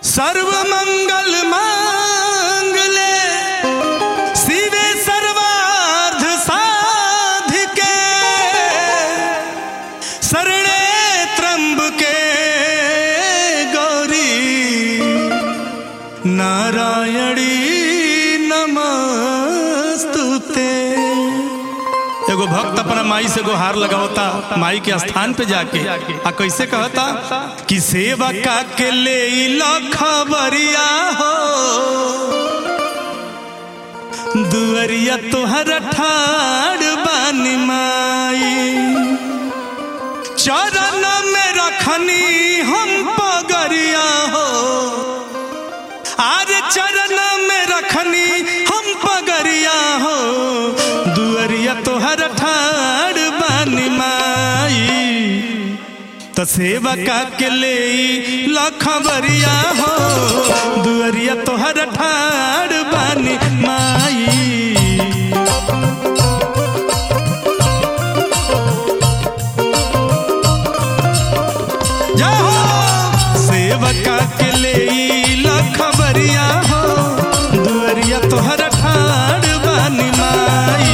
सर्व मंगल मांगले शिवे सर्वार्थ साधिके शरणे त्र्यंबके गौरी नारायणी नमस्तुते एगो भक्त अपना माई से गुहार लगावता माई के स्थान पे जाके आ कैसे कहता कि सेवा का के ले लो खबरिया हो दुअरिया तोहर ठाड़ बानी माई चरण में रखनी हम पगरिया हो आज चरण में रखनी हम पगरिया हो दुअरिया तोहर ठाड़ बानी माई तो सेवा का के ले लखबरिया हो दुअरिया तोहर ठाड़ बानी माई जय हो सेवका के ले लखबरिया हो दुअरिया तोहर ठाड़ बानी माई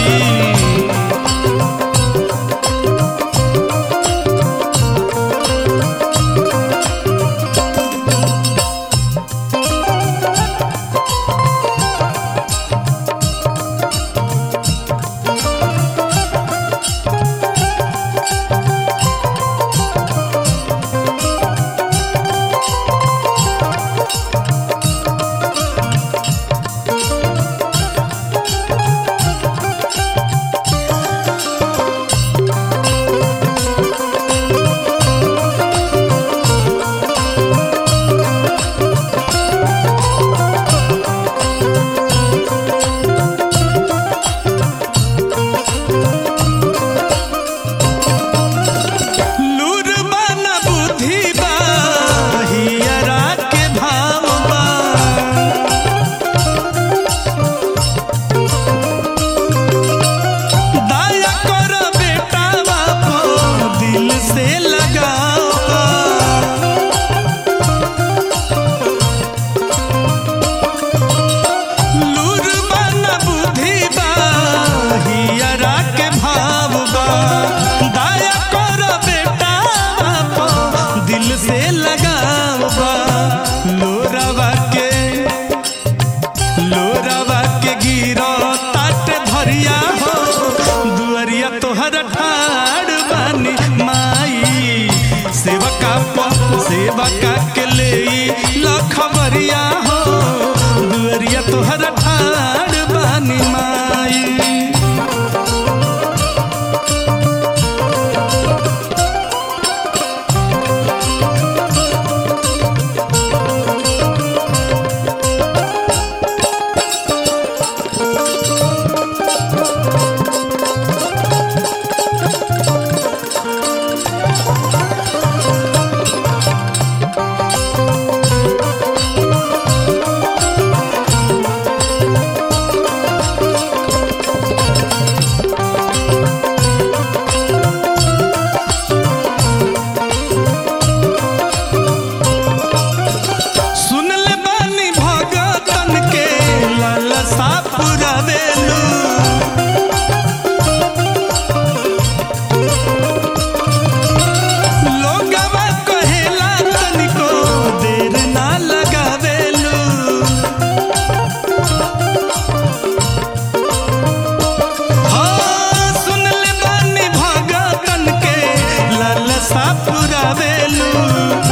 लूर बना बुद्धि बा हियरा के भाव बा दया कर बेटा बापो दिल से लगाओ बा। लूर बना बुद्धि बा हियरा के भाव बा दया कर बेटा बापो दिल से लगाओ बा लोरावा के लोरावा के गिरो ताट धरिया हो दुअरिया तोहर ठाड़ बानी माई सेवका प सेवका के ले लखबरिया हो दुअरिया तोहर ठाड़ बानी माई सुन ले बानी भगतन के लालसा पुरावेलू लोगवा कहेला तनिको देर ना लगावेलू हाँ, सुन ले बानी भगतन के लालसा पुरावेलू